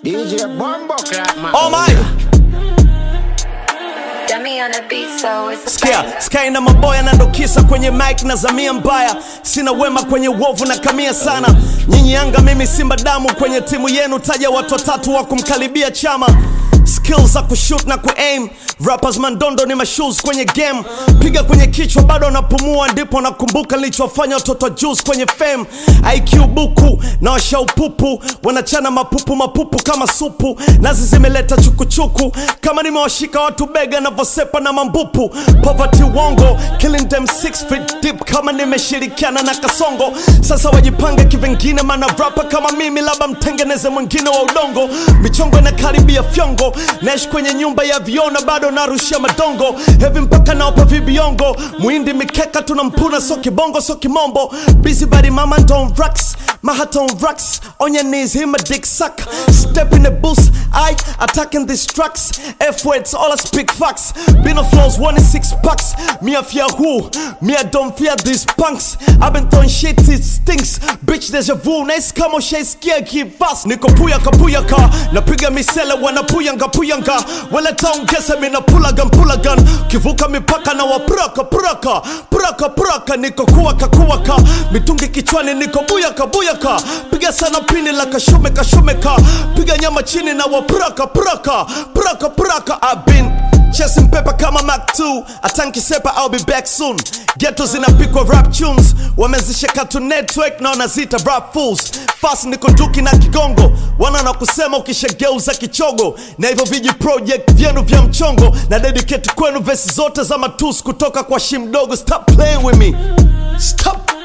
DJ Bombo Clap, man. Oh my Dummy on the beat, so it's a Sikia, bang. Sky na maboya na ndokisa kwenye mic na zamia mbaya, sina wema kwenye uovu na kamia sana. Nyinyi Yanga, mimi Simba, damu kwenye timu yenu, taja watu watatu wa kumkaribia chama skills za kushoot na kuaim rappers mandondo ni mashoes kwenye game piga kwenye kichwa bado napumua ndipo nakumbuka nilichofanya watoto wa juice kwenye fame IQ buku na washaupupu wanachana mapupu mapupu kama supu nazi zimeleta chukuchuku kama nimewashika watu bega navyosepa na mambupu poverty wongo killing them six feet deep kama nimeshirikiana na kasongo sasa wajipange kivengine mana rapa kama mimi labda mtengeneze mwingine wa udongo michongo inakaribia fyongo naishi kwenye nyumba ya viona bado narushia madongo hevi mpaka naopa vibiongo mwindi mikeka tunampuna so kibongo so kimombo busy body mama don't rocks my heart on rocks on your knees him a dick suck step in the booth I attacking these tracks F words all I speak facts been on flows one in six packs me I fear who me I don't fear these punks I've been throwing shit it stinks bitch deja vu nice kama ushaisikia kivas niko puyaka puyaka napiga misele wanapuyanga puyanga wala taongeza mina pulagan pulagan kivuka mipaka na wapuraka puraka puraka puraka niko kuwaka kuwaka mitungi kichwani niko buyaka buyaka piga sana pini la kashume kashumeka piga nyama chini na wapuraka puraka puraka puraka I've been Chasing paper kama Mac 2 atanki sepa I'll be back soon Ghetto zinapikwa rap tunes wamezisha Cartoon Network na wanazita rap fools fast niko nduki na kigongo wana na kusema ukishageuza kichogo na hivyo viji project vyenu vya mchongo na dedicate kwenu vesi zote za matus kutoka kwa shimdogo stop playing with me stop